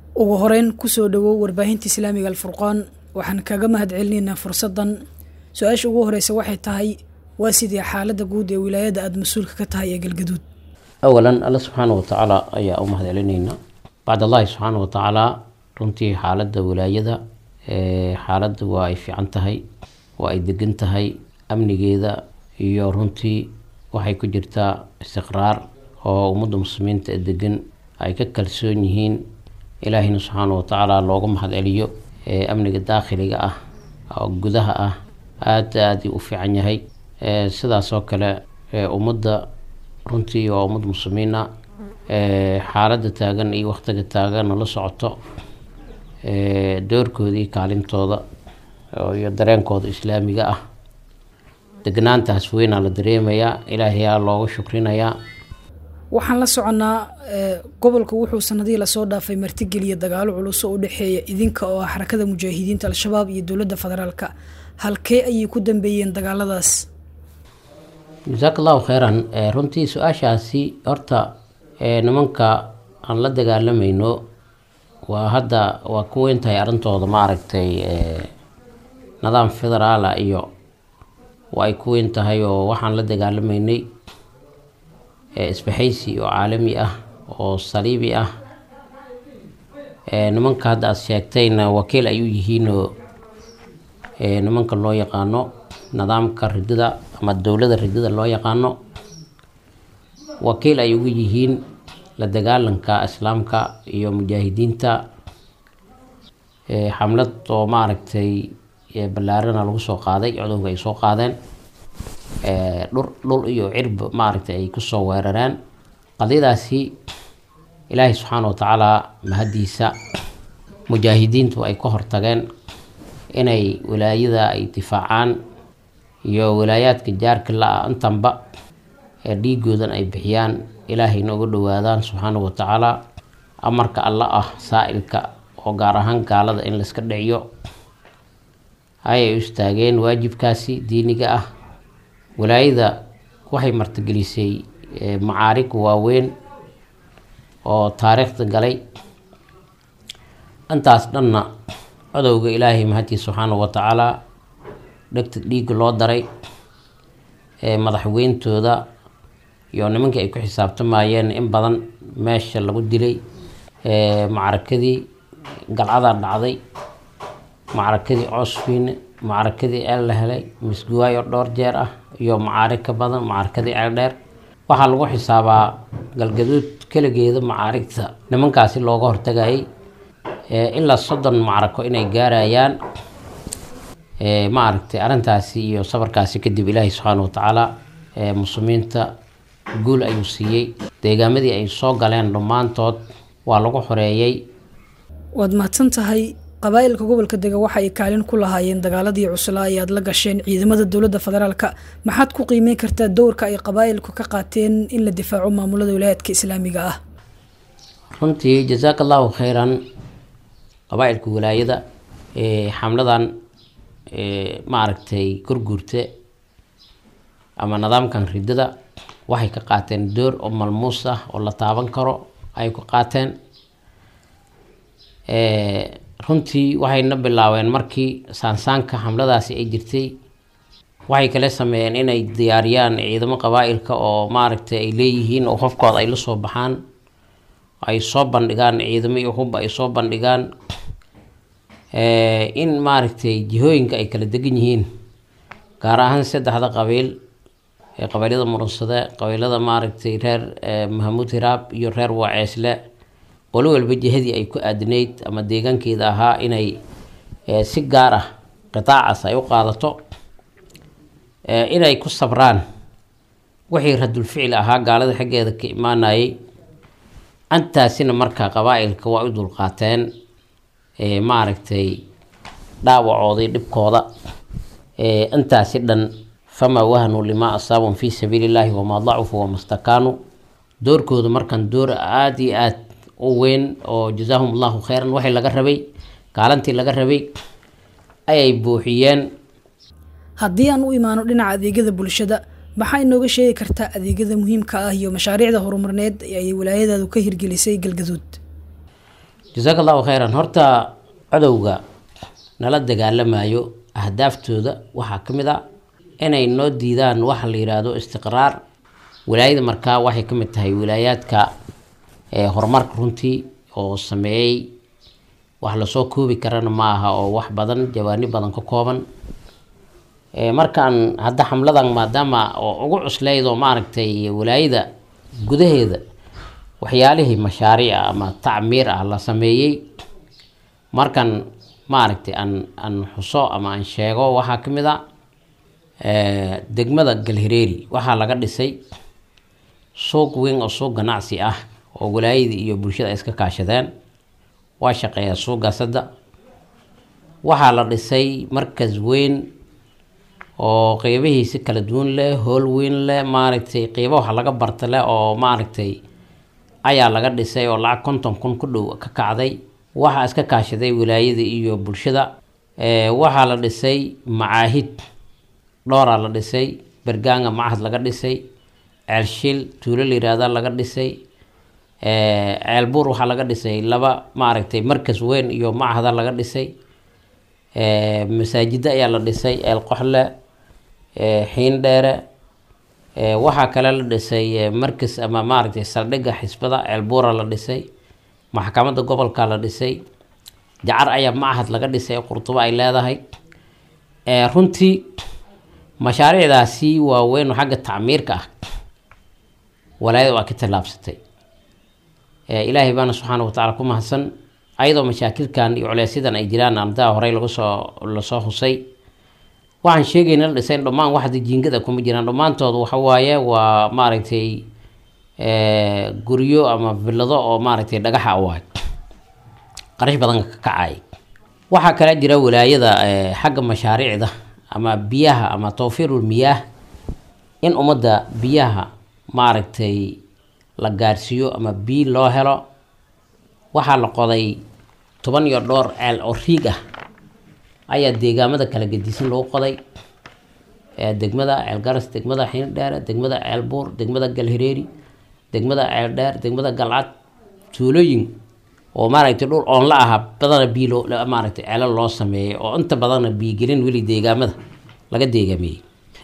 ugu horeyn kusoo dhawow warbaahinta islaamiga alfurqaan waxaan kaga mahad celinaynaa fursadan su-aasha ugu horeysa waxay tahay waa sidii xaalada guud ee wilaayada aada mas-uulka ka tahay ee galgaduud awalan alla subxaana watacaala ayaa u mahad celinaynaa bacd allahi subxaana watacaala runtii xaaladda wilaayada xaaladda waa ay fiican tahay waa ay degan tahay amnigeeda iyo runtii waxay ku jirtaa istiqraar oo ummadda muslimiinta ee degan ay ka kalsoon yihiin ilaahina subxaana watacaala looga mahad celiyo amniga daakhiliga ah oo gudaha ah aada aada u fiican yahay sidaas oo kale ummadda runtii waa ummad muslimiin ah xaaladda taagan iyo waqtiga taaganna la socoto doorkoodii kaalintooda iyo dareenkooda islaamiga ah degnaantaas weynaa la dareemayaa ilaahayaa looga shukrinayaa waxaan la soconnaa gobolka wuxuu sanadihii lasoo dhaafay martigeliya dagaalo culus oo u dhexeeya idinka oo ah xarakada mujaahidiinta al-shabaab iyo dowladda federaalka halkee ayay ku dambeeyeen dagaaladaas jasaak allahu kheyran runtii su-aashaasi horta nimanka aan la dagaalamayno waa hadda waa ku weyntahay arrintooda maaragtay nidaam federaala iyo waa ay ku weyn tahay oo waxaan la dagaalamaynay isbaxaysi oo caalami ah oo saliibi ah nimanka hadda aada sheegtayna wakiil ay u yihiinoo nimanka loo yaqaano nidaamka ridada ama dowladda ridada loo yaqaano wakiil ay ugu yihiin la dagaalanka islaamka iyo mujaahidiinta xamlad oo maaragtay ballaarana lagu soo qaaday cudowga ay soo qaadeen dhur dhul iyo cirb maaragtay ay kusoo weerareen qadiyadaasi ilaahay subxaana watacaala mahadiisa mujaahidiintu ay ka hortageen inay wilaayada ay difaacaan iyo wilaayaadka jaarka la-a intanba ee dhiigoodan ay bixiyaan ilaahayna uga dhawaadaan subxaana watacaala amarka alla ah saa-ilka oo gaar ahaan gaalada in layska dhiciyo ayay u istaageen waajibkaasi diiniga ah wilaayada waxay martigelisay macaarig waaweyn oo taariikhda galay intaas dhanna codowga ilaahay mahadtiisa subxaana watacaala dhegta dhiigga loo daray madaxweyntooda iyo nimankii ay ku xisaabtamayeen in badan meesha lagu dilay macrakadii galcadaa dhacday macrakadii coosfiine macrakadii eel la helay misguwaayo dhowr jeer ah iyo macaarig ka badan macrakadii ceel dheer waxaa lagu xisaabaa galgaduud keligeeda macaarigta nimankaasi looga hortagayay ilaa soddon macrako inay gaarayaan maaragtay arrintaasi iyo sabarkaasi kadib ilaahay subxaana watacaala muslimiinta guul ayuu siiyey deegaamadii ay soo galeen dhammaantood waa lagu xoreeyey waad mahadsan tahay qabaa'ilka gobolka dega waxa ay kaalin ku lahaayeen dagaaladii cuslaa ee aad la gasheen ciidamada dowladda federaalka maxaad ku qiimeyn kartaa dowrka ay qabaa'ilku ka qaateen in la difaaco maamulada wilaayaadka islaamiga ah runtii jasaak allahu kheyran qabaa-ilka wilaayada xamladan maaragtay gurguurte ama nidaamkan ridada waxay ka qaateen door oo malmuus ah oo la taaban karo ay ku qaateen runtii waxayna bilaabeen markii saansaanka xamladaasi ay jirtay waxay kala sameeyeen inay diyaariyaan ciidamo qabaa-ilka oo maaragtay ay leeyihiin oo hofkooda ay la soo baxaan ay soo bandhigaan ciidamo iyo hubba ay soo bandhigaan in maaragtay jihooyinka ay kala degan yihiin gaar ahaan saddexda qabiil ee qabiilada murunsade qabiilada maaragtay reer mahamuud hiraab iyo reer waaceesle qolo walba jihadii ay ku aadinayd ama deegaankeeda ahaa inay si gaar ah qitaacaas ay u qaadato inay ku sabraan wixii radulficil ahaa gaalada xaggeeda ka imaanayay antaasina markaa qabaa-ilka waa u dulqaateen maaragtay dhaawacoodii dhibkooda intaasi dhan famaa wahanuu limaa asaabun fii sabiili illaahi wamaa dacufuu wama stakaanuu doorkooda markan door aada iyo aad u weyn oo jazaahum allahu kheyran waxay laga rabay kaalantii laga rabay ayay buuxiyeen haddii aan u imaano dhinaca adeegyada bulshada maxaa inooga sheegi kartaa adeegyada muhiimka ah iyo mashaariicda horumarneed ee ay wilaayadaadu ka hirgelisay galgaduud jasaaka allahu khayran horta cadowga nala dagaalamayo ahdaaftooda waxaa ka mid a inay noo diidaan waxa la yidhaahdo istiqraar wilaayada markaa waxay ka mid tahay wilaayaadka horumarka runtii oo sameeyey wax lasoo koobi karana ma aha oo wax badan jawaani badan ka kooban markaan hadda xamladan maadaama oo ugu cuslayd oo maaragtay wilaayada gudaheeda waxyaalihii mashaariica ama tacmiir ah la sameeyey markan maaragtay aan aan xuso ama aan sheego waxaa ka mid a degmada galhireeri waxaa laga dhisay suuq weyn oo suuq ganacsi ah oo wilaayadii iyo bulshada ay iska kaashadeen waa shaqeeyaa suuqaas hadda waxaa la dhisay markas weyn oo qeybihiisi kala duwan leh hool weyn leh maaragtay qeybo waxa laga barta leh oo maaragtay ayaa laga dhisay oo lacag konton kun ku dhow ka kacday waxaa iska kaashaday wilaayada iyo bulshada waxaa la dhisay macaahid dhooraa la dhisay bergaanga macahad laga dhisay ceelshil tuulo la yihahda laga dhisay ceelbuur waxaa laga dhisay laba maaragtay markas weyn iyo macahada laga dhisay masaajida ayaa la dhisay ceel qoxle xiin dheere waxaa kale la dhisay markas ama maaragtay saldhigga xisbada ceelbuura la dhisay maxkamadda gobolka la dhisay jacar ayaa macahad laga dhisay qurtubo ay leedahay runtii mashaariicdaasi waaweyn oo xagga tacmiirka ah walaayada waa ka tallaabsatay ilaahay baana subxaana wa tacala ku mahadsan ayadoo mashaakilkan iyo culeysyadan ay jiraan ardaa horey lagu soo lasoo husay waxaan sheegayna la dhisayn dhammaan waxda jiingada kuma jiraan dhammaantood waxa waaye waa maaragtay guryo ama villado oo maaragtay dhagaxa waay qarash badan ka kacay waxaa kale jira wilaayada xagga mashaariicda ama biyaha ama tawfiirul miyaah in ummadda biyaha maaragtay la gaarsiiyo ama biyo loo helo waxaa la qoday toban iyo dhowr ceel oo riig ah ayaa deegaamada kala gedisan lagu qoday degmada ceel garas degmada xiindheere degmada ceel buur degmada galhireeri degmada ceel dheer degmada galcad tuulooyin oo maaragtay dhul oon la ahaa badana biyo loo maaragtay ceelo loo sameeyay oo inta badanna biyogelin weli deegaamada laga deegaameeyey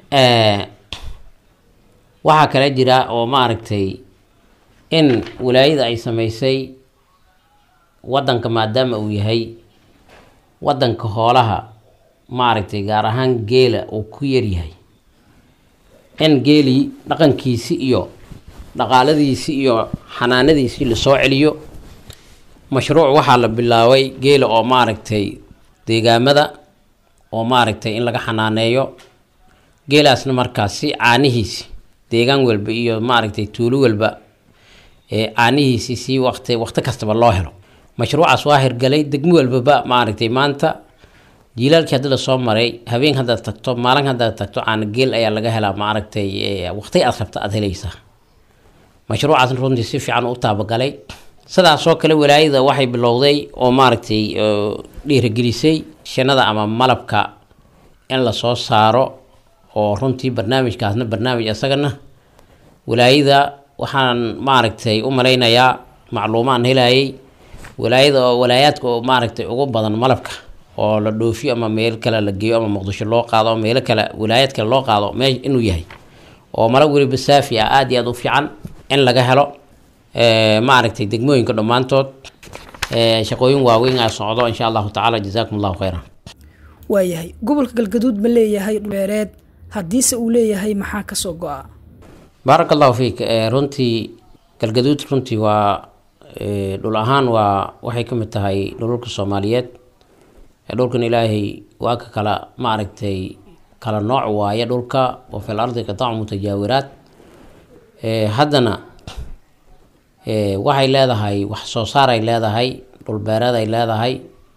waxaa kale jira oo maaragtay in wilaayada ay sameysay wadanka maadaama uu yahay wadanka hoolaha maaragtay gaar ahaan geela uu ku yaryahay in geelii dhaqankiisi iyo dhaqaaladiisi iyo xanaanadiisii lasoo celiyo mashruuc waxaa la bilaabay geela oo maaragtay deegaamada oo maaragtay in laga xanaaneeyo geelaasna markaasi caanihiisi deegaan walba iyo maaragtay tuulo walba ee caanihiisi si waqti waqti kastaba loo helo mashruucaas waa hirgalay degmo walbaba maaragtay maanta jiilaalkii haddi lasoo maray habeen haddaad tagto maalin haddaad tagto caana geel ayaa laga helaa maaragtay waqti aad rabta aada helaysaa mashruucaasna runtii si fiican u taabagalay sidaasoo kale walaayada waxay bilowday oo maaragtay dhiirigelisay shinada ama malabka in lasoo saaro oo runtii barnaamijkaasna barnaamij isagana walaayada waxaan maaragtay u malaynayaa macluumaan helayay walaayada oo walaayaadka oo maaragtay ugu badan malabka oo la dhoofiyo ama meel kale la geeyo ama muqdisho loo qaado ama meelo kale walaayad kale loo qaado mee inuu yahay oo malab weliba saafi ah aada iyo aada u fiican in laga helo maaragtay degmooyinka dhammaantood shaqooyin waaweyn aa socdo insha allahu tacaala jazaakum allahu khayran waayahay gobolka galgaduud ma leeyahay dhuleereed haddiise uu leeyahay maxaa kasoo go-a baaraka allahu fiik runtii galgaduud runtii waa dhul ahaan waa waxay ka mid tahay dhululka soomaaliyeed dhulkan ilaahay waa ka kala maaragtay kala nooc waaye dhulka wa fil ardi qitaacu mutajaawiraat haddana waxay leedahay wax soo saaray leedahay dhulbeereed ay leedahay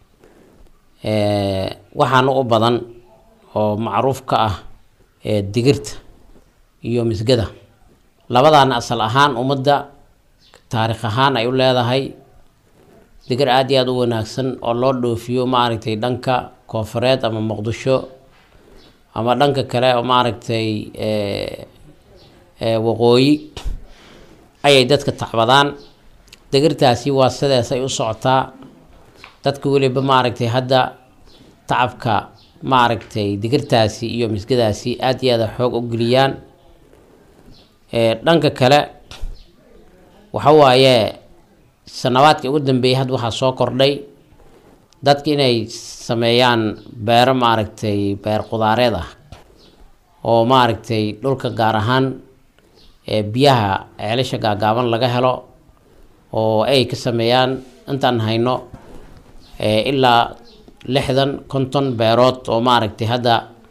waxaana u badan oo macruuf ka ah digirta iyo misgada labadaana asal ahaan ummadda taariikh ahaan ay u leedahay digir aada iyo aada u wanaagsan oo loo dhoofiyo maaragtay dhanka koofureed ama muqdisho ama dhanka kale oo maaragtay waqooyi ayay dadka tacbadaan digirtaasi waa sidees ay u socotaa dadka weliba maaragtay hadda tacabka maaragtay digirtaasi iyo misgadaasi aada iyo aada xoog u geliyaan dhanka kale waxa waaye sanawaadkii ugu dambeeyay hadda waxaa soo kordhay dadka inay sameeyaan beero maaragtay beer qudaareed ah oo maaragtay dhulka gaar ahaan biyaha ceelasha gaagaaban laga helo oo ay ka sameeyaan intaan hayno ilaa lixdan konton beerood oo maaragtay hadda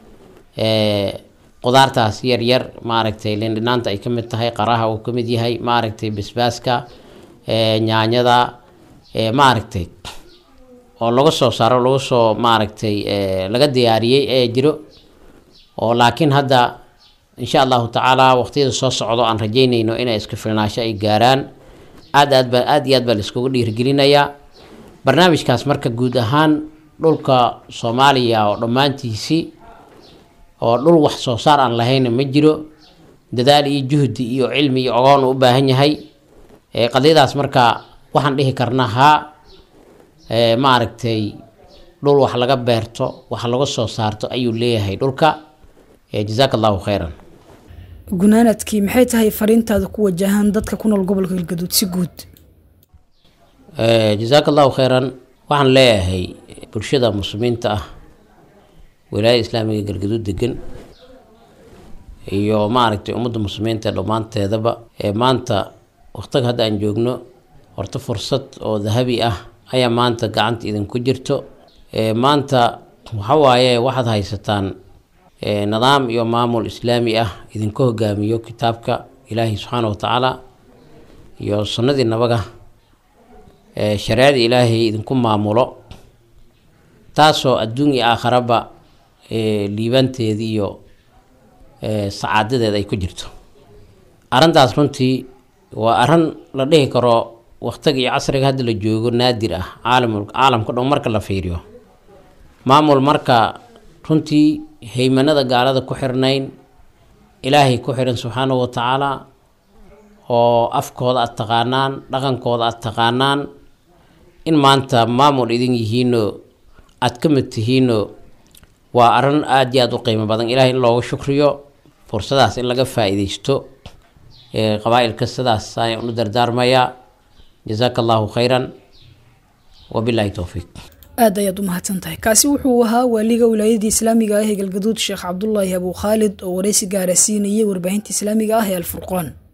qudaartaas yar yar maaragtay lindhinaanta ay ka mid tahay qaraha uu ka mid yahay maaragtay basbaaska nyaanyada maaragtay oo laga soo saaro lagu soo maaragtay laga diyaariyey ee jiro oo laakiin hadda insha allahu tacaala waqtiyada soo socdo aan rajeynayno inay iska filnaasho ay gaaraan aad aad ba aad iyo aad baa laiskugu dhiirigelinayaa barnaamijkaas marka guud ahaan dhulka soomaaliya oo dhammaantiisii oo dhul wax soo saar aan lahayna ma jiro dadaal iyo juhdi iyo cilmi iyo ogoon u baahan yahay qadiyadaas marka waxaan dhihi karnaa haa maaragtay dhul wax laga beerto wax laga soo saarto ayuu leeyahay dhulka jazaaka allahu khayran gunaanadkii maxay tahay fariintaada ku wajahaan dadka ku nool gobolka galgaduud si guud jazaaka allahu khayran waxaan leeyahay bulshada muslimiinta ah wilaayada islaamiga galgaduud degan iyo maaragtay ummadda muslimiinta dhammaanteedaba ee maanta waqtiga hadda aan joogno horta fursad oo dahabi ah ayaa maanta gacanta idinku jirto maanta waxa waaye waxaad haysataan nidaam iyo maamul islaami ah idinku hogaamiyo kitaabka ilaahi subxaana wa tacaala iyo sunnadii nabaga shareecada ilaahay idinku maamulo taasoo adduun iyo aakharaba liibanteeda iyo sacaadadeeda ay ku jirto arrintaas runtii waa arrin la dhihi karo waqtiga iyo casriga hadda la joogo naadir ah caalam caalamka dhan marka la fiiriyo maamul marka runtii haymanada gaalada ku xirnayn ilaahay ku xiran subxaanahu wa tacaala oo afkooda aada taqaanaan dhaqankooda aada taqaanaan in maanta maamul idin yihiinoo aada ka mid tihiinoo waa arrin aada iyo aada u qiimo badan ilahay in loogu shukriyo fursadaas in laga faa-iideysto qabaa-ilka sidaas ayaan u dardaarmayaa jazaaka allahu khayran wabilahi towfiiq aad ayaad u mahadsan tahay kaasi wuxuu ahaa waaliga wilaayadii islaamiga ah ee galgaduud sheekh cabdulaahi abuu khaalid oo wareysi gaara siinayay warbaahinta islaamiga ah ee alfurqaan